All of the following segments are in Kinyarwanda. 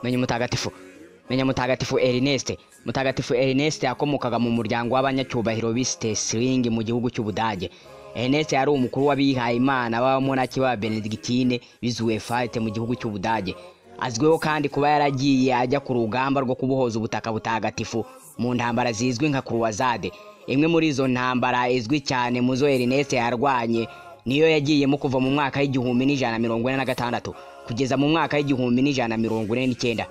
menya umutagatifu menya mutagatifu erineste mutagatifu erineste yakomokaga mu muryango w'abanyacyubahiro b'isitesiringi mu gihugu cy'ubudage erineste yari umukuru w'abihaye imana b'abamonaki b'aba benedictine bizuwefate mu gihugu cy'ubudage azwiho kandi kuba yaragiye ajya ku rugamba rwo kubohoza ubutaka butagatifu mu ntambara zizwi nka kuruwazade imwe muri izo ntambara izwi cyane mu zo erineste yarwanye niyo yagiyemo kuva mu mwaka w'igihumbi n'ijana mirongo ine na gatandatu kugeza mu mwaka w'igihumbi n'ijana mirongo ine n'icyenda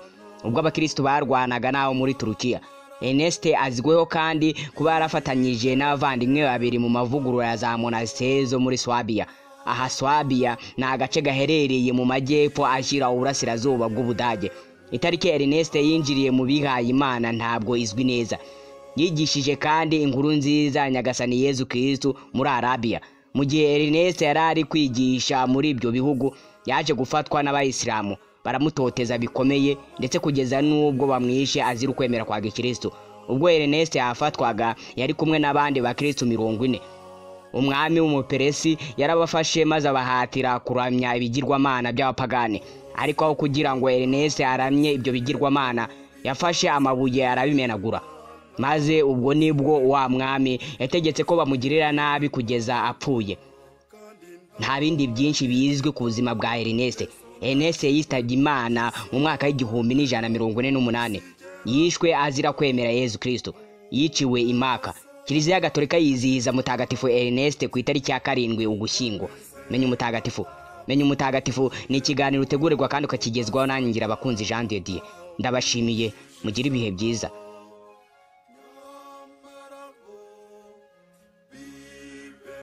ubwo abakirisitu barwanaga n'abo muri turukiya Erneste azwiho kandi kuba yarafatanyije n'abavandimwe babiri mu mavugurura ya za monasiteri zo muri swabiya aha swabiya ni agace gaherereye mu majyepfo ashyira uburasirazuba bw'ubudage itariki Erneste yinjiriye mu bihaye imana ntabwo izwi neza yigishije kandi inkuru nziza nyagasani yezu kirisitu muri arabiya mu gihe Erneste yari ari kwigisha muri ibyo bihugu yaje gufatwa n'abayisilamu baramutoteza bikomeye ndetse kugeza n'ubwo bamwishe azira ukwemera kwa gikristo ubwo Ernest yafatwaga yari kumwe n'abandi bakristo mirongo ine umwami w'umuperesi yarabafashe maze abahatira kuramya ibigirwamana by'abapagani ariko aho kugira ngo Ernest aramye ibyo bigirwamana yafashe amabuye arabimenagura maze ubwo nibwo wa mwami yategetse ko bamugirira nabi kugeza apfuye nta bindi byinshi bizwi ku buzima bwa Ernest Ernest yitabye imana mu mwaka w'igihumbi n'ijana mirongo ine n'umunani yishwe azira kwemera yezu kirisito yiciwe imaka kiliziya gatolika yizihiza mutagatifu Ernest ku itariki ya karindwi ugushyingo menya umutagatifu menya umutagatifu ni ikiganiro utegurirwa kandi ukakigezwaho nanjye ngira abakunzi jean de dieu ndabashimiye mugire ibihe byiza